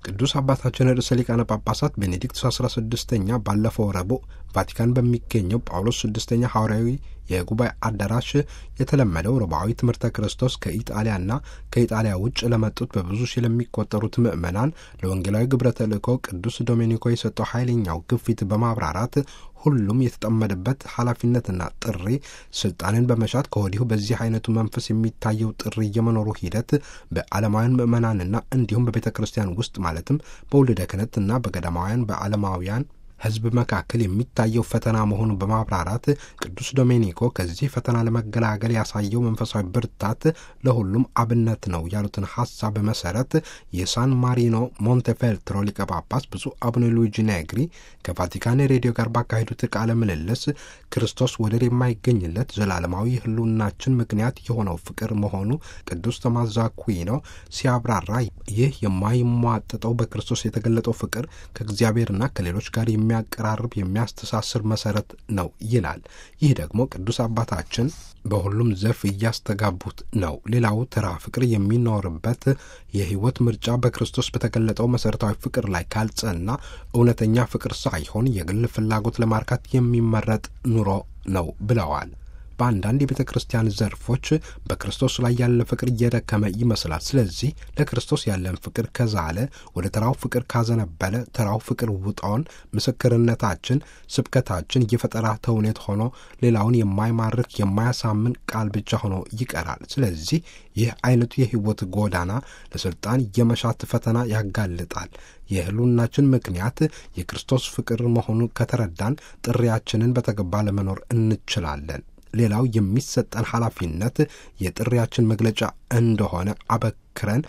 ቅዱስ አባታችን ርዕሰ ሊቃነ ጳጳሳት ቤኔዲክቱስ 16ኛ ባለፈው ረቡዕ ቫቲካን በሚገኘው ጳውሎስ ስድስተኛ ሐዋርያዊ የጉባኤ አዳራሽ የተለመደው ረቡዓዊ ትምህርተ ክርስቶስ ከኢጣሊያና ከኢጣሊያ ውጭ ለመጡት በብዙ ሺህ ለሚቆጠሩት ምዕመናን ለወንጌላዊ ግብረ ተልእኮ ቅዱስ ዶሜኒኮ የሰጠው ኃይለኛው ግፊት በማብራራት ሁሉም የተጠመደበት ኃላፊነትና ጥሪ ስልጣንን በመሻት ከወዲሁ በዚህ አይነቱ መንፈስ የሚታየው ጥሪ የመኖሩ ሂደት በዓለማውያን ምዕመናንና እንዲሁም በቤተ ክርስቲያን ውስጥ ማለትም በውልደ ክህነትና በገዳማውያን በዓለማውያን ሕዝብ መካከል የሚታየው ፈተና መሆኑን በማብራራት ቅዱስ ዶሜኒኮ ከዚህ ፈተና ለመገላገል ያሳየው መንፈሳዊ ብርታት ለሁሉም አብነት ነው ያሉትን ሀሳብ መሰረት የሳን ማሪኖ ሞንቴፌልትሮ ሊቀ ጳጳስ ብፁዕ አቡነ ሉዊጂ ነግሪ ከቫቲካን ሬዲዮ ጋር ባካሄዱት ቃለ ምልልስ ክርስቶስ ወደር የማይገኝለት ዘላለማዊ ሕልውናችን ምክንያት የሆነው ፍቅር መሆኑ ቅዱስ ቶማስ ዘአኩዊኖ ሲያብራራ ይህ የማይሟጠጠው በክርስቶስ የተገለጠው ፍቅር ከእግዚአብሔርና ከሌሎች ጋር የሚያቀራርብ የሚያስተሳስር መሰረት ነው ይላል። ይህ ደግሞ ቅዱስ አባታችን በሁሉም ዘርፍ እያስተጋቡት ነው። ሌላው ተራ ፍቅር የሚኖርበት የህይወት ምርጫ በክርስቶስ በተገለጠው መሰረታዊ ፍቅር ላይ ካልጸና እውነተኛ ፍቅር ሳይሆን የግል ፍላጎት ለማርካት የሚመረጥ ኑሮ ነው ብለዋል። በአንዳንድ የቤተ ክርስቲያን ዘርፎች በክርስቶስ ላይ ያለ ፍቅር እየደከመ ይመስላል። ስለዚህ ለክርስቶስ ያለን ፍቅር ከዛለ ወደ ተራው ፍቅር ካዘነበለ ተራው ፍቅር ውጣውን ምስክርነታችን፣ ስብከታችን የፈጠራ ተውኔት ሆኖ ሌላውን የማይማርክ የማያሳምን ቃል ብቻ ሆኖ ይቀራል። ስለዚህ ይህ አይነቱ የህይወት ጎዳና ለስልጣን የመሻት ፈተና ያጋልጣል። የህሉናችን ምክንያት የክርስቶስ ፍቅር መሆኑ ከተረዳን ጥሪያችንን በተገባ ለመኖር እንችላለን። ሌላው የሚሰጠን ኃላፊነት የጥሪያችን መግለጫ እንደሆነ አበክረን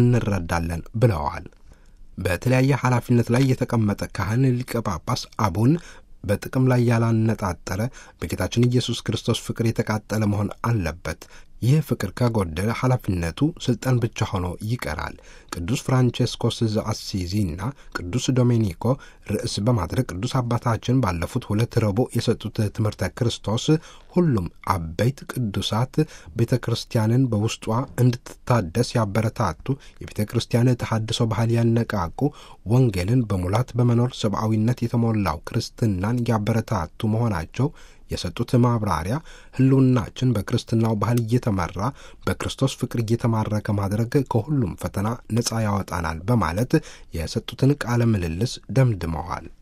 እንረዳለን ብለዋል። በተለያየ ኃላፊነት ላይ የተቀመጠ ካህን ሊቀ ጳጳስ አቡን በጥቅም ላይ ያላነጣጠረ በጌታችን ኢየሱስ ክርስቶስ ፍቅር የተቃጠለ መሆን አለበት። ይህ ፍቅር ከጎደለ ኃላፊነቱ ስልጣን ብቻ ሆኖ ይቀራል። ቅዱስ ፍራንቼስኮስ ዘአሲዚና ቅዱስ ዶሜኒኮ ርዕስ በማድረግ ቅዱስ አባታችን ባለፉት ሁለት ረቡዕ የሰጡት ትምህርተ ክርስቶስ ሁሉም አበይት ቅዱሳት ቤተ ክርስቲያንን በውስጧ እንድትታደስ ያበረታቱ፣ የቤተ ክርስቲያን ተሐድሶ ባህል ያነቃቁ፣ ወንጌልን በሙላት በመኖር ሰብአዊነት የተሞላው ክርስትናን ያበረታቱ መሆናቸው የሰጡት ማብራሪያ ሕልውናችን በክርስትናው ባህል እየተመራ በክርስቶስ ፍቅር እየተማረከ ማድረግ ከሁሉም ፈተና ነፃ ያወጣናል በማለት የሰጡትን ቃለ ምልልስ ደምድመዋል።